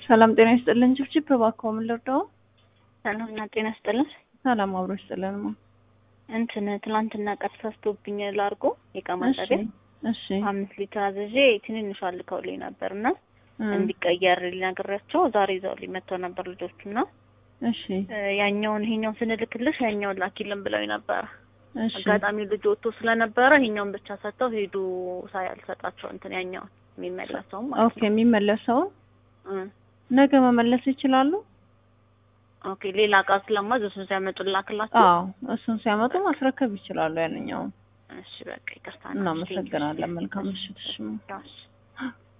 ሰላም ጤና ይስጥልን። ጭብጭብ እባክዎ ምን ልርዳው? ሰላም እና ጤና ይስጥልን። ሰላም አብሮ ይስጥልን። ማ እንትን ትናንትና ቀን ተሳስቶብኝ ላርጎ የእቃ እሺ ማጠቢያ እሺ አምስት ሊትር አዝዤ ትንንሿ ልከውልኝ ነበር እና እ እንዲቀየር ሊነግሬያቸው ዛሬ ይዘውልኝ መጥተው ነበር ልጆቹ እና እሺ እ ያኛውን ይሄኛውን ስንልክልሽ ያኛውን ላኪልን ብለው ነበር። እሺ አጋጣሚ ልጅ ወጥቶ ስለነበረ ይሄኛውን ብቻ ሰጥተው ሄዱ። ሳያልሰጣቸው እንትን ያኛውን የሚመለሰውም ማለት ኦኬ። የሚመለሰው ነው እ ነገ መመለስ ይችላሉ? ኦኬ ሌላ እቃ ስለማዝ እሱን ሲያመጡ ላክላቸው። አዎ እሱን ሲያመጡ ማስረከብ ይችላሉ። ያንኛውን እሺ በቃ ይቅርታ። እናመሰግናለን። መልካም ምሽት። እሺ እሺ